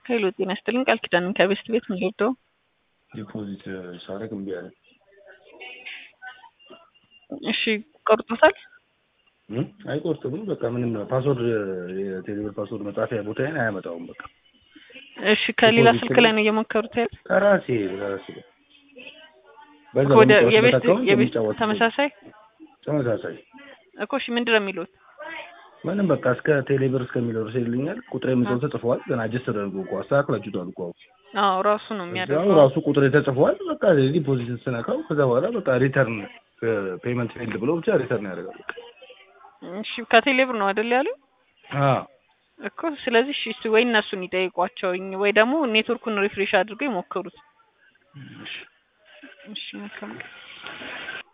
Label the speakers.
Speaker 1: ሄሎ ጤና ይስጥልኝ ቃል ኪዳን ከቤስት ቤት ምን ልወደው
Speaker 2: ዲፖዚት ሳረግ እምቢ አለ።
Speaker 1: እሺ ቆርጦታል
Speaker 2: እም? አይቆርጥም። በቃ ምንም ፓስወርድ የቴሌብር ፓስወርድ መጻፊያ ቦታዬን አያመጣውም። በቃ
Speaker 1: እሺ ከሌላ
Speaker 2: ዲፖዚት
Speaker 1: ስልክ ላይ ነው እየሞከሩት ያለ
Speaker 2: ከራሴ ከራሴ በዛ
Speaker 1: ወደ
Speaker 2: በምጫወትበት
Speaker 1: የቤት
Speaker 2: አካውንት
Speaker 1: የቤት
Speaker 2: የምጫወትበት
Speaker 1: ተመሳሳይ
Speaker 2: ተመሳሳይ
Speaker 1: እኮ እሺ ምንድን ነው የሚሉት
Speaker 2: ምንም በቃ እስከ ቴሌብር እስከሚለው ድረስ ይልኛል። ቁጥር የምጽፍ ተጽፏል። ግን አጀስት ተደርጎ እኮ አስተካክላችሁታል እኮ አሁን
Speaker 1: አዎ ራሱ ነው
Speaker 2: እዛው
Speaker 1: የሚያደርገው
Speaker 2: ራሱ ቁጥር ተጽፏል። በቃ ዲፖዚት ስነካው ከዛ በኋላ በቃ ሪተርን ፔመንት ፌልድ ብሎ ብቻ ሪተርን ያደርጋል። በቃ
Speaker 1: እሺ ከቴሌብር ነው አይደል ያሉ
Speaker 2: አዎ
Speaker 1: እኮ ስለዚህ እሺ እስቲ ወይ እነሱን ይጠይቋቸው ወይ ደግሞ ኔትወርኩን ሪፍሬሽ አድርገው ይሞክሩት
Speaker 2: እሺ
Speaker 1: እሺ መልካም